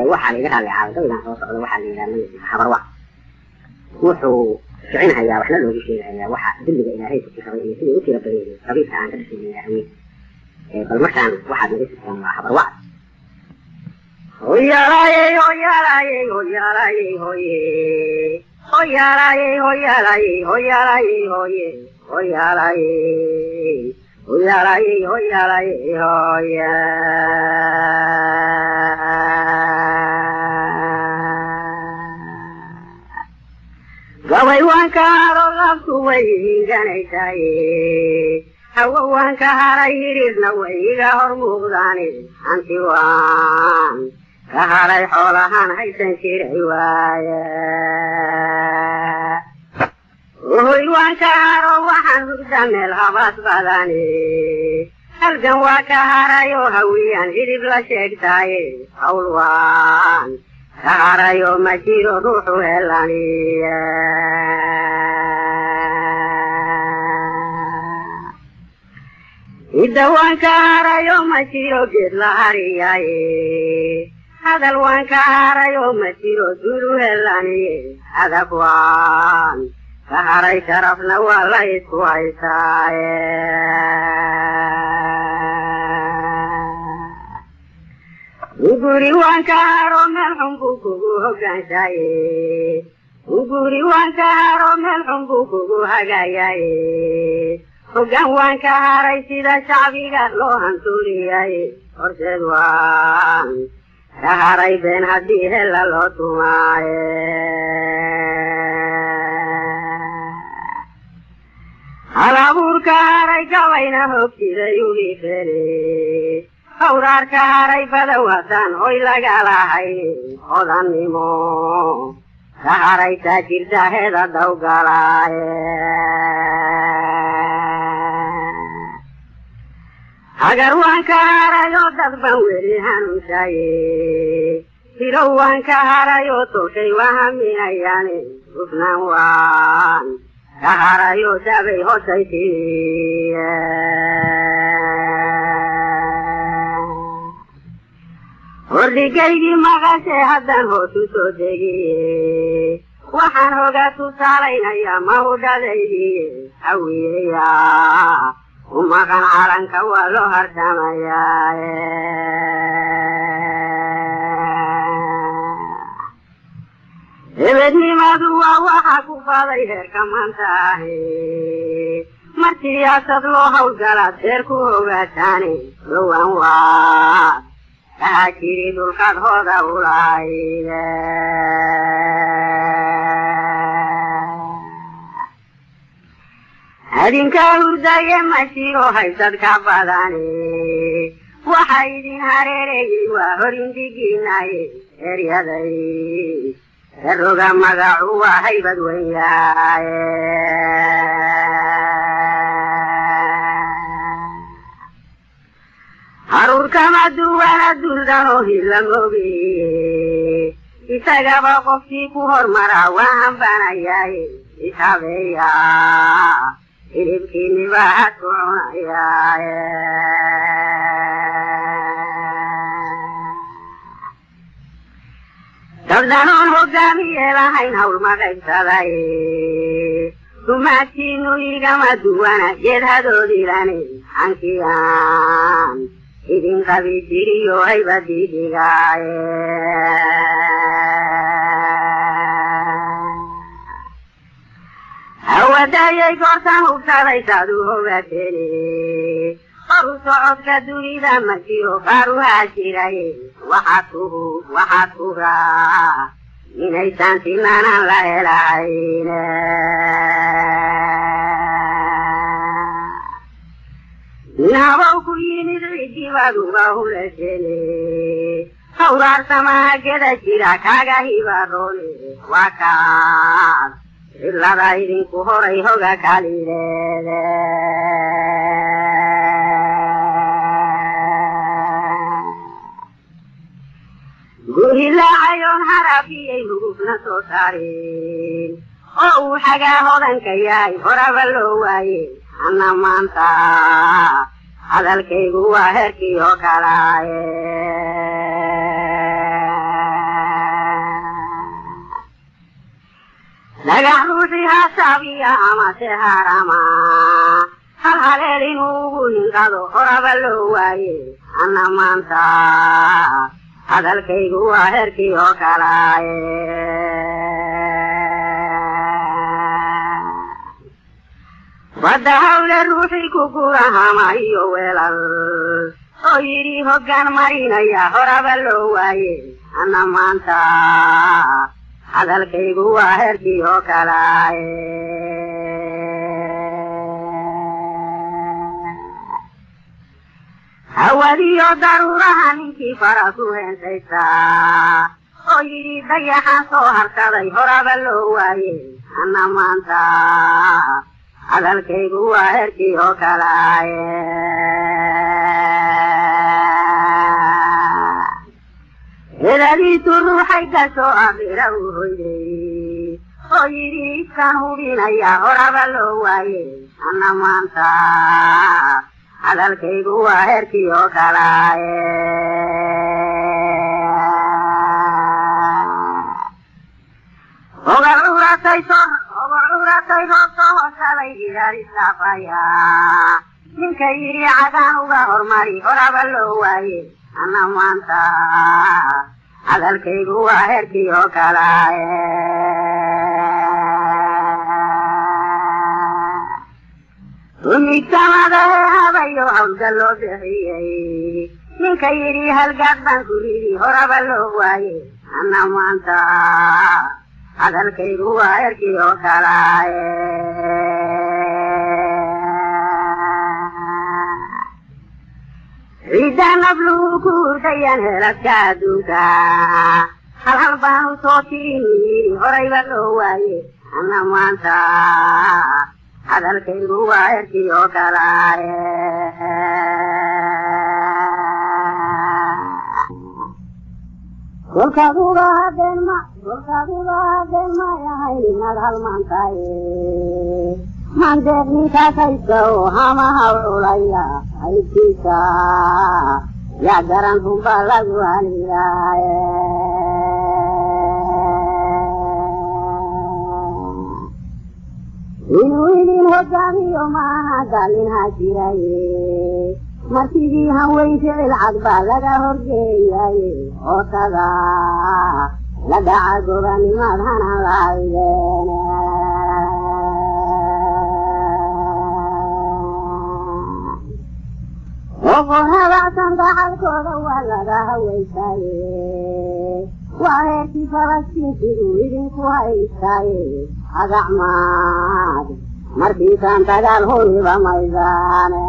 waxaa laiga raalli caaday gabaygan soo socda waxaa la yidhaha magaciisa habarwac wuxuu kicinhayaa waxna loogu sheegahayaa waxa dembiga ilaahay ku tirabay iyo sidai u tira badan yihiin qabiilka aan ka dhashay la haween bal markaan waxaad naga sirtaan waa habarwac hoyaalaaye hoyaalaaye hoyaalaaye hoye hoyaalaaye hoyaalaaye hoyaalaaye hoye hoyaalaaye hoyaalaaye hoyaalaaye hoya gabay waan ka haro labku way higanaysaye hawo waan ka haray hiriirna way iga hor muuqdaane hanti waan ka haray xoolahaan haysan jiray waaye hoy waan ka haro waxaan hurda meel habaas badane halgan waa ka haray oo hawiyaan hidib la sheegtaaye hawl waan ka haray oo ma jiro ruuxu helaniye hidda waan ka haray oo ma jiro geed la hariyaaye hadal waan ka haray oo ma jiro dulu helaniye hadaf waan ka haray sharafna waa la isku haysaaye uguri waan ka haro meel xun buu kugu hoggaanshaye uguri waan ka haro meel xun buu kugu hagaayaye hoggaan waan ka haray sida shacbiga loo hantuuriyaye horseed waan ka haray been haddii hella loo tumaaye hal abuurka haray gabayna hogtiday ugi fele hawraar ka haray badan wadan hoy lagalahayn hodannimo ka haray taajirtaheeda dawgalaaye hagar waan ka haray oo dad ban weli hanuunshaye hilow waan ka haray oo tolkay waa haminayaane hufnaan waan ka haray oo dabay hosay timiye hordhigaygii maqashee haddaan hoos u soo degiye waxaan hogaa tusaalaynayaa mahudhadaydiye hawiyeya u maqan calanka waa loo hardhamayaaye hebednimadu waa waxa ku faday heerka maanta ahe mar siyaasad loo hawlgalaad heer ku hogaataane dhowaan waa kaha jiri dhulkaad hooda ulayde adinkaa hurdaye ma jiro haysad ka badane waxa idin hareerayey waa horindigiinaye eryaday daroga magacu waa haybad weyn yahaye haruurkama duwana duldanoo hilamogiye isagaba qofkii ku hormaraa waa hambanayaaye ishabeeya hilibkiiniba had ku cunayaaye dabdanoon hogaamiye lahayn hawl ma qaybsaday dumaadkiinu igama duwana geed hadoodilane hankiyaan idin qabi jiriyo haybadii dhigaaye hawadayay goortan hubsadaysaad u hogaatene horu socodka dunida ma jiro faaruhaa jiraye waxaad kuhu waxaad kugaa inaysaan simaanaan la helahayne nin habow ku yimid cidibaad uga hulashene hawraarsamaha geda jira kaaga hibaroone waa kaad cilada idinku horay hoga kalideede gurhilaacayoon harafiyay hugubna soo saareen oo uu xagaa hodanka yahay horaba loo waaye anna maanta hadalkaygu waa herkii oo kalaaye dhagax ruuxii hasaabiya amase harama hal haleel inuugu hinqado horaba loo waaye anna maanta hadalkaygu waa herkii oo kalaaye badda hawle ruuxii ku gurahama iyo weelal oo yidhi hoggaan marinaya horaba loo waaye anna maanta hadalkaygu waa herkii oo kalaaye hawadiyo daruuraha ninkii fara ku heensaysaa oo yidhi dayaxaan soo harsaday horaba loo waaye anna maanta hadalkaygu waa herkii oo kalaaye heladiisu ruuxay gasoo akhira u hoyday oo yidhi iskaan hubinaya horaba loo waaye anna maanta hadalkaygu waa herkii oo kalaaye ogal curatay ogal curatay roobka hoosaday ilaalisaafaya ninka yidhi cadaan uga hormari horaba loo waaye anna maanta hadalkaygu waa herkii oo kalaaye rumigsamadahe habayo hawlga loo bixiyey ninka yidhi halgaad baan ku ridi horaba loo waaye anna maanta hadalkaygu waa herkii oo kalaaye ciidaan ablugu ku hurdayan heladka adduunka hal hal baanu soo tirin yidhi horayba loo waaye anna maanta hadalkaygu waa herkii oo kalaaye kolkaad uga hadeen ma kolkaad uga hadeen may ahayn inaad halmaantaaye mandeed ninkaas haysta oo hama hawlulaya haybtiisa yaa garan runbaa lagu halilaaye inuu idin hogaamiyo maaha daalinhaa jiraye markidii hanweyn ficil cad baa laga horgeeyaye ootada la dhaca gobanimaad hanan lahaydeen oqon habacsan daxalkooda waa laga hawaysaaye waa heerkii falastiinsiduu idinku haystaaye agacmaad markiisaan dagaal huriba maydaane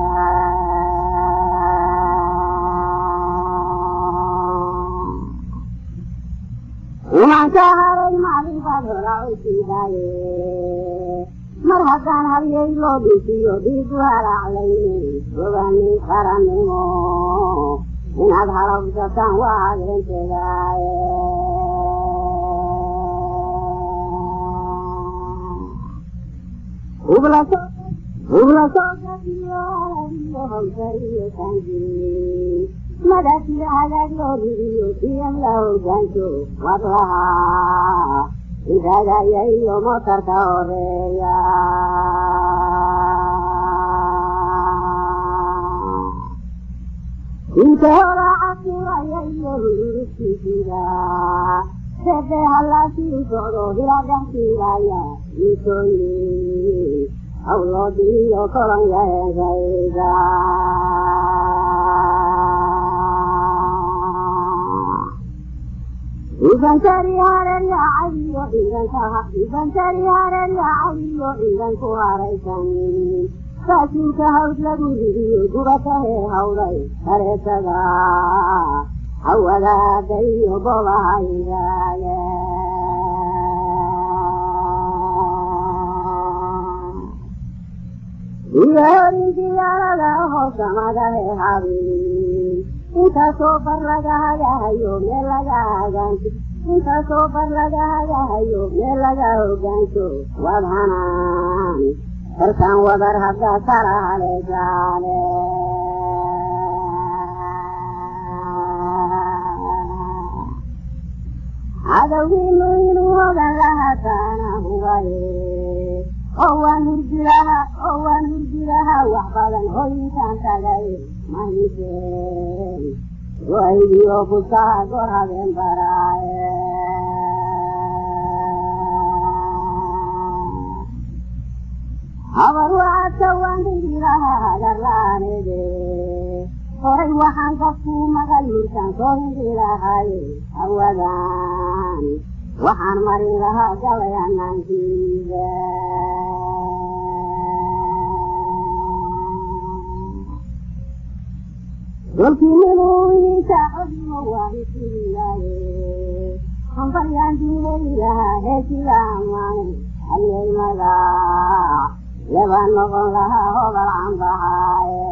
imanka haray maalin baad horaa u siidaaye mar haddaan haryay loo dhuufiyo dhiigu halaaclaynin ogaanin qarannimo inaad halabsataan waa habeentegaaye hublasooaiyo hawsariyo sanjii madasiyo hagaag loo ridiyo siyam la hoggaanto wad lahaa idagaya iyo motarka horeeya inta hora casilaya iyo hururugtiisida sebe halaasii socdo hiladhankiilaya intooyi hawloodiiyo kolonya heesayda ibantari hareer yaacadiyo ciidanka ibantari hareer yaacadiyo ciidanku haraysan saasuulka hawd lagu ridiyo gubata hee hawday hareetada hawadaada iyo bolahaydaye iyo horinkiyaarada hoosamada hee habin intaasoo bar laga hagahayo meel laga hagaanto intaasoo bar laga hagahayo meel laga hoggaanto waad hanaan karkaan wadar haddaa kala haleesaane cadowgiinu inuu hogan lahaa taana hubaye oo waan hurdilaha oo waan hurdilaha wax badan hoyinkaan tagay mahiseen waydiyo busaa gor habeen baraaye habar wacadka waan hindiraha hagarla'aanede horay waxaan kafkuu magal mirkaan soo hindirahaye hawadan waxaan marin lahaa galay hanaankiida dolkii minuu idinka codimo waa isililaaye hambaryaan diinay lahaa heesila amaane halyeymada leba noqon lahaa hobal canbahaaye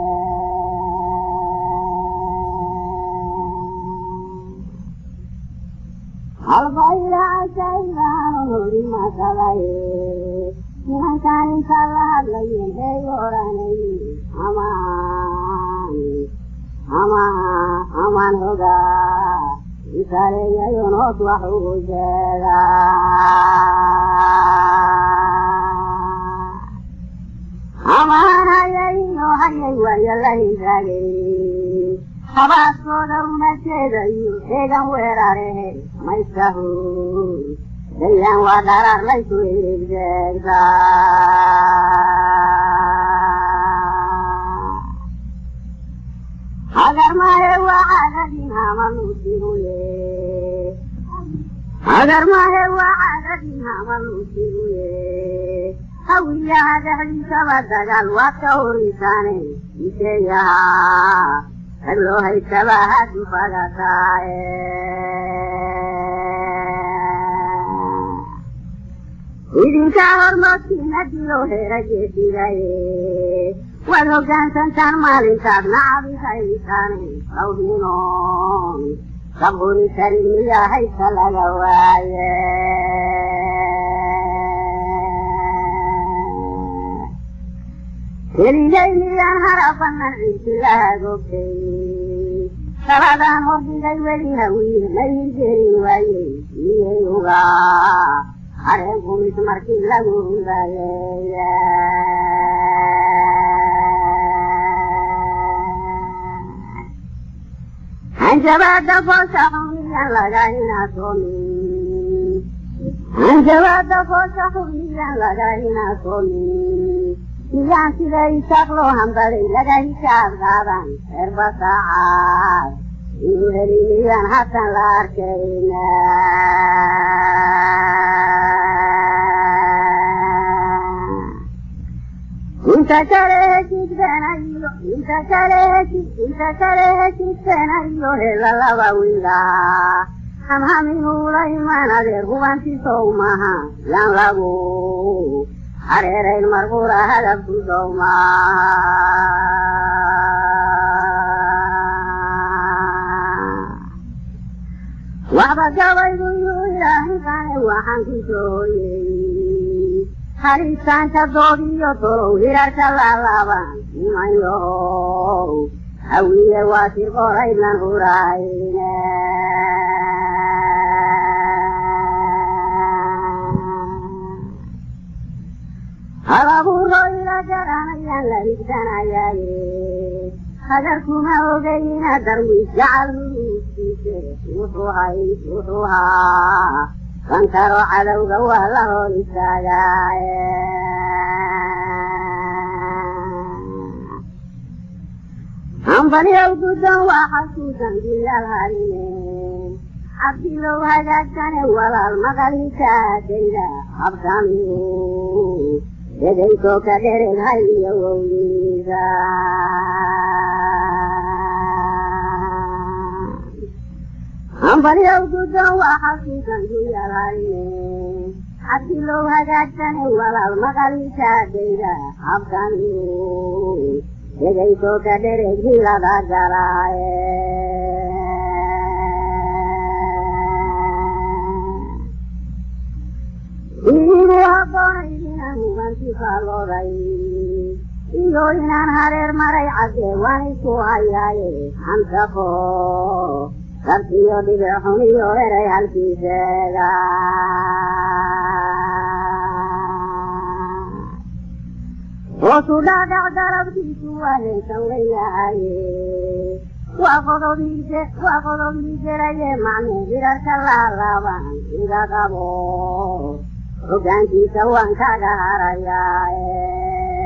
halbaylaasaylaano hori masalaye nimankaan intaa la hadlayeen hey odhanay amaan amaan amaan hogaa isaleeyayon hoos wax ugu sheegaa amaan hayayno hayay waayo la hisaagay habaaskooda rumateeda iyo eegan weerarehe maysahu dayaan waa dharaar laysu eegdeegtaa hagar maahe waa caadadin hamaluusiruye hagar maahe waa caadadin hamaluusiruye hawiyaha dhexdiisaba dagaal waad ka horisaane iseeyahaa rag loo haystaba hadu fagataaye idinkaa hormoodkiina dilo herageedigaye waad hoggaansantaan maalintaad nacabis haysaane lawhinoon saburi karin miyaa haysta laga waaye keligay miyaan harafanan ciisilahagoogtay saladaan hordhigay weli hawiye may hirgelin waaye miyay ugaa hareen kumis markii lagu hudayeeya hanjabaada foosha xumiyaan laga inaasoomin hanjabaada foosha xumiyaan laga inaasoomin miyaan sida isaaq loo hambaday laga hishaad qaadan reer basaacaad inuu heli miyaan hatan la arkayna inta kale heshiisbeenayo inta kale heshi inta kale heshiisbeenayo hela laba wiilaa hamhaminula imaan adeer hubantisow maha yaan lagu hareerayn marqura hadabku dowma waxba gabaygu yuu ilaahinkaane waxaan ku sooyey halistaanka doodiyo tolow hirarka laalaaban nimanyahow hawiye waa si qoraydnan hurayne halabuuro ila garanayaan la higsanayaaye hagarkuma ogayina darwiis jacal huruuskiise wuxuu hay wuxuu haa kankaro cadowga waa la hor istaagaaye hambalyow guddoon waa xasuusan bilaal harine cabdilow hagaagsane walaal maqalhisaadayda habsamiyu dedaysoo ka dhereg hay iyo wowniisa hambalyow guddoon waa xasuusan bilaal harine cabdilow hagaagsane walaal maqalhisaadayda habsamiyu dedaysoo ka dhereg hilada galaaye iigu habboonay inaan hubantifaalooday iyo inaan hareer maray caddee waan isku hayaaye hansafo rabtiyo dhibic xun iyo eray halkiiseega hoosu dhaadhac darabkiisu waa heesan weyahaye waa qodobiise waa qodobiiseraye macne birarka laalaaban iga qabo hoggaankiisa waan kaga harayaa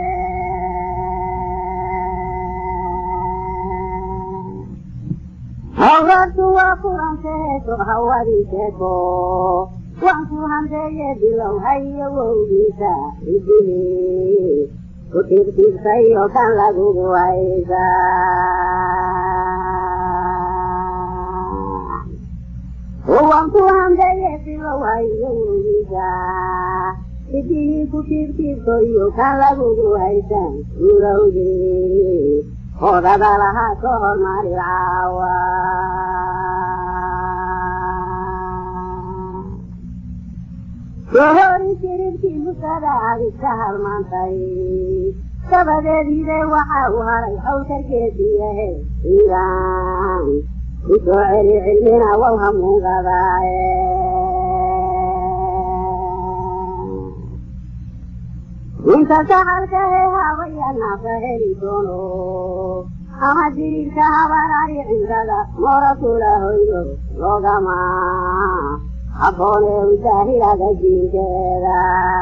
hawraartu waa kuranteeso hawadiiseeko waan ku handeeye bilow hayo wowgiisa idihi ku tiirtiirsayo kan lagugu haysa waan ku handeeye bilow hayo wowgiisa idihii ku tiirtiirso iyo kan lagugu haysan urowgii hodada lahaa ka hormari caawa sohori siribkii musada adiska halmaantay dabadeediide waxa uu haray hawtarkeediiyahe iiraan ku soo celi cilmina wow hamuungadaaye inta saxalkahe habayanaafa heli doono ama diriirka habarari cindada moora kula hoydo loogama habboone udaahilada diinkeeda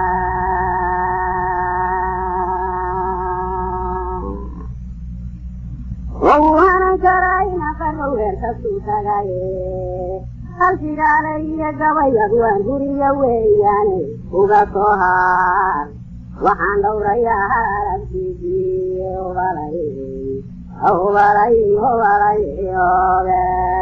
ou hanan karaa inaqarrow heerkasuu tagaye halsigaale iyo gabayad waan guriya weeyaane uga soo haar waxaan dhowrayaa harabkiisii obalay obalay obalay obe